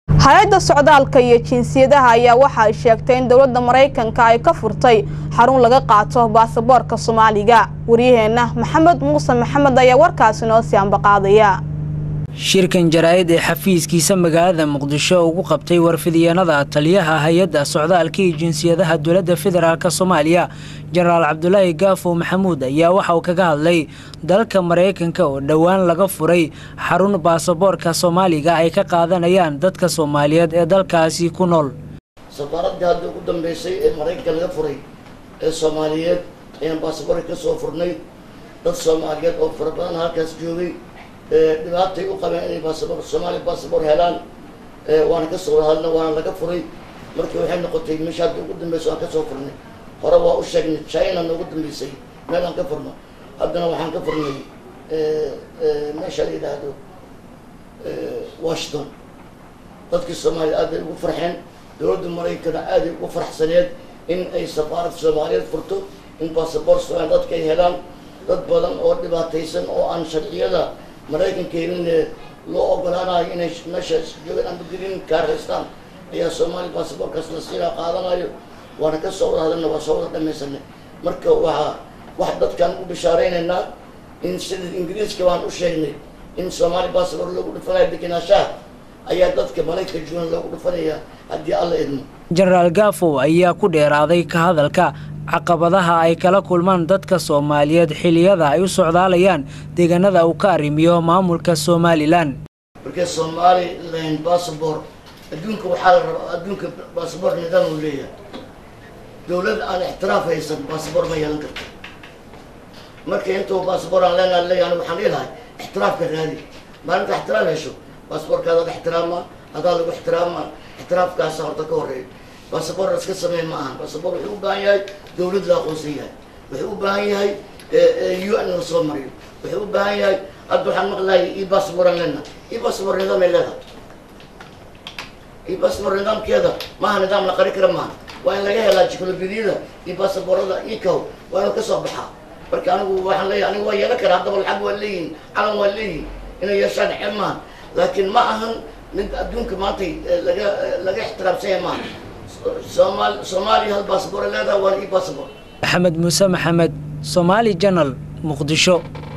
hay-adda socdaalka iyo jinsiyadaha ayaa waxa ay sheegtay in dowladda maraykanka ay ka furtay xarun laga qaato baasaboorka soomaaliga waryaheenna maxamed muuse maxamed ayaa warkaasi noo sii ambaqaadaya shirkan jaraa'id ee xafiiskiisa magaalada muqdisho ugu qabtay warfidyaenada taliyaha hay-adda socdaalka iyo jinsiyadaha dowladda federaalk soomaaliya jenaraal cabdulaahi gaafo maxamuud ayaa waxa uu kaga hadlay dalka maraykanka oo dhowaan laga furay xarun baasaboorka soomaaliga ay ka qaadanayaan dadka soomaaliyeed ee dalkaasi ku nool safaaraddii hadda ugu dambeysay ee maraykanka laga furay ee soomaaliyeed ayaan baasaboorka ka soo furnay dad soomaaliyeed oo fara badan halkaas joogay dhibaatay u qabeen inay baasabor soomaaliya baasabor helaan waana ka soo hadalna waana laga furay markii waxay noqotay meesha hadda ugu dambeysa waan ka soo furnay hore waa u sheegnay china noogu dambeysay meel aan ka furno haddana waxaan ka furnay meesha la yidhaahdo washington dadkii soomaaliya aad bay ugu farxeen dowladda maraykana aad ay ugu farxsaneed in ay safaarad soomaaliyeed furto in baasabor soomaaliya dadka ay helaan dad badan oo dhibaataysan oo aan sharciyada maraykanka helin loo ogolaanayo inay meesha joogaan ama green car haystaan ayaa soomaaliya baasaboorkaas la siinaa qaadanayo waana ka soo wada hadalna waa soo wada dhamaysanay marka waxaa wax dadkaan u bishaareynayna in sida ingiriiska baan u sheegnay in soomaaliya baasaboor loogu dhufanayo degenaanshaha ayaa dadka maraykanka joogan loogu dhufanaya haddii alla idmo jenaraal gaafo ayaa ku dheeraaday ka hadalka caqabadaha ay kala kulmaan dadka soomaaliyeed xiliyada ay u socdaalayaan deegaanada uu ka arrimiyo maamulka somalilan marka somalilan bassabor adduunka waxaa la rabaa adduunka bassabor nidaam uu leeyahay dowlad aan ixtiraaf haysan bassabor ma yeelan karto marka intuu bassabor aan leenaa leeyahay waxaan dhihi ixtiraafka raadi maalinta ixtiraaf hesho baasboorkaada ixtiraama hadaa lagu ixtiraama ixtiraafkaasa horta ka horeeya baasabor iska sameyn ma ahan baasabor wuxuu u baahan yahay dowlad la aqoonsan yahay wuxuu u baahan yahay u n la soo mariyo wuxuu u baahan yahay hadda waxaan maqlahay i basaboran lena i basabor nidaam ay leedahay i basabor nidaamkeeda maaha nidaam la qari kara maaha waa in laga helaa jikolobidiyada iyo basaborada ikow waa inuu kasoo baxaa marka anigu waxaan leeyahay anigu waa yeelan karaa haddaba lacag waa leeyihin calan waa leeyihin inay yeeshaan xel maaha laakiin ma ahan mid adduunka maantay laga laga ixtiraamsan yahay maaha somal soomaaliya hal baasabor leedaha waana ii baasabor maxamed muuse maxamed somaali janal muqdisho